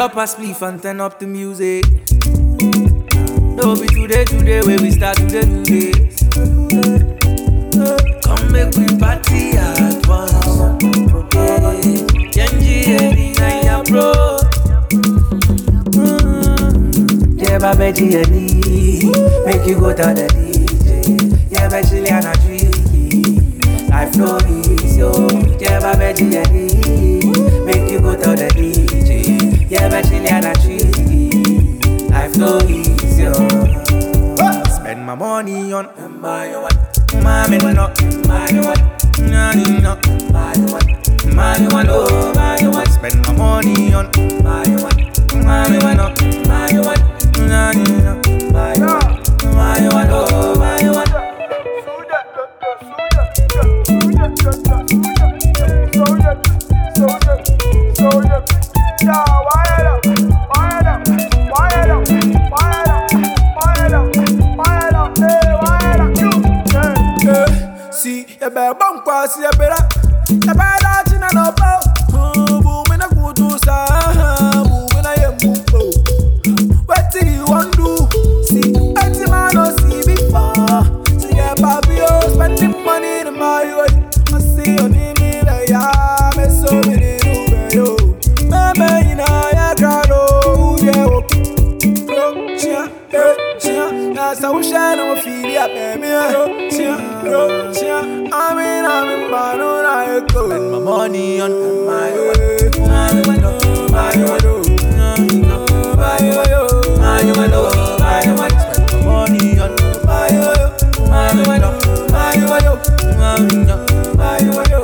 drop a spliff and turn up the music. No be today, today, where we start today, today. Come make we party at once. Genji, Eddie, and ya bro. Yeah, baby, Eddie, make you go to the DJ. Yeah, baby, and a tricky. Life no easy, yo. Yeah, baby, Eddie, make you go to the DJ. Yeah, baby, and a tricky. Life no easy, yo. Spend my money on my one. Mommy, no, my one. Nanny, no, my one. My one, oh, my one. Spend my money on my one. My one, no, my one. Nanny, no, my one. My one, oh, my one. See, you better bump cross, you better. You better dodge in and up. Boom in a good to sa. Boom in a yem boom. What do you want do? See, every man no see before. See, yeah, papi, oh, spending money in my way. I see your name in the yard. Me so many do yo. Mama, in a ya crowd, yeah, oh. Bro, chia, eh, chia. That's how we shine on feel ya, baby. Bro, chia, bro, chia. I'm in, I'm in, man, on I go. Spend my money on my My one. My one, oh, my one. Nanny, no, my one. My one, oh, my one. Spend my money on my one. My one, oh, my one. My one, oh, my one.